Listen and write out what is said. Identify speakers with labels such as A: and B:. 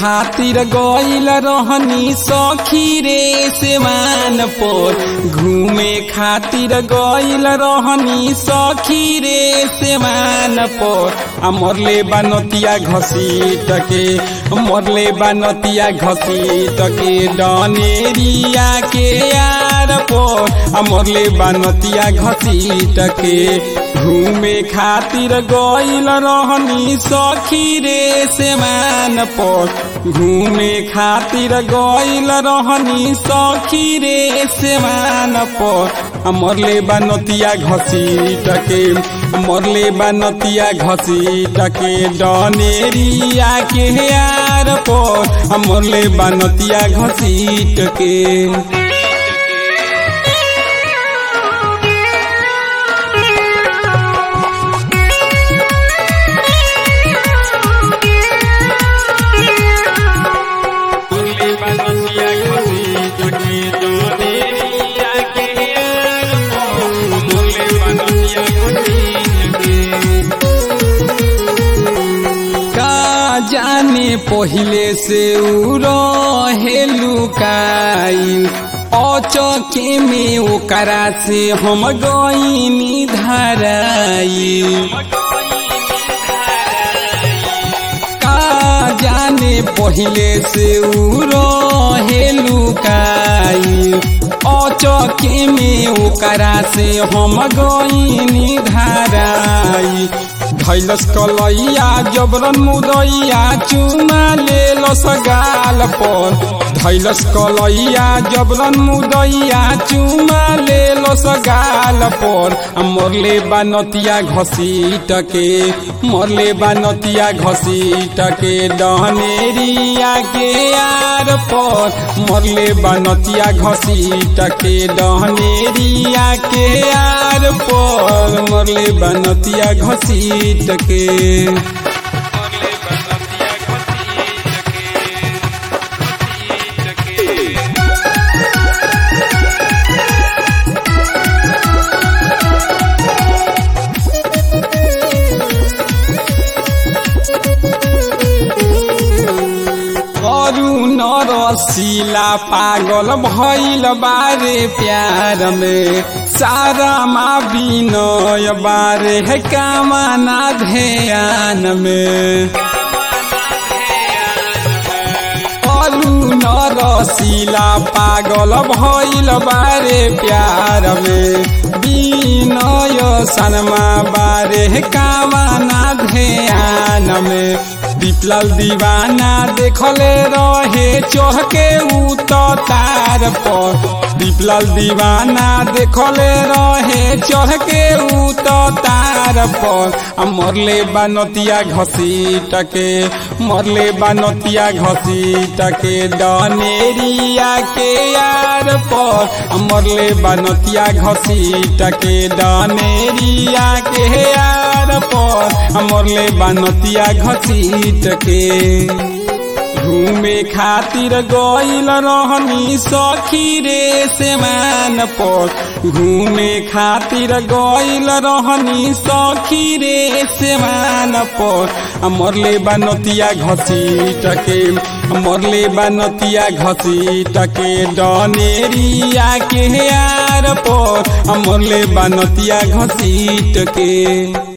A: खातिर गइल रहनी सखी रे सेवान पर घूमे खातिर गइल रहनी सखी रे सेवान पर आ मरले बानतिया घसीट के मरले बानतिया घसीट के डनेरिया के यार पर आ मरले बानतिया घसीट के घूमे खातिर गइल रहनी सखी रे सेवान पर घूमे खातिर गइल रहनी सखी रे सेवान पर मरले बानतिया घसीट के मरले बानतिया घसीट के डनेरिया के यार पर मरले बानतिया घसीट के जाने पहिले से उ रहे लुकाई अचके में ओकरा से हम गईनी धराई का जाने पहिले से उ रहे लुकाई अचके में ओकरा से हम गईनी धराई धैलस कलैया जबरन मुदैया चुमा ले लस गाल पर धैलस कलैया जबरन मुदैया चुमा ले लस गाल पर मरले बानतिया घसीट के मरले बानतिया घसीट के डहनेरिया के यार पर मरले बानतिया घसीट के डहनेरिया के यार पर मरले बानतिया घसीट के रसीला पागल भैल बारे प्यार में सारा माँ विनय बारे है कामना ध्यान में अरुण रसीला पागल भैल बारे प्यार में विनय सनमा बारे है कामना ध्यान में दीपलाल दीवाना देखले रहे चौहके उ तो तार पर दीपलाल दीवाना देखले रहे चढ़के उ तो तार पर मरले बानतिया घसीट के मरले बानतिया घसीट के डनेरिया के यार पर मरले बानतिया घसीट के डनेरिया के यार पर मरले बानतिया घसीट के घूमे खातिर गइल रहनी सखी रे सेमान पर घूमे खातिर गइल रहनी सखी रे सेमान पर मरले बानतिया घसीट के मरले बानतिया घसीट के डनेरिया के यार पर मरले बानतिया घसीट के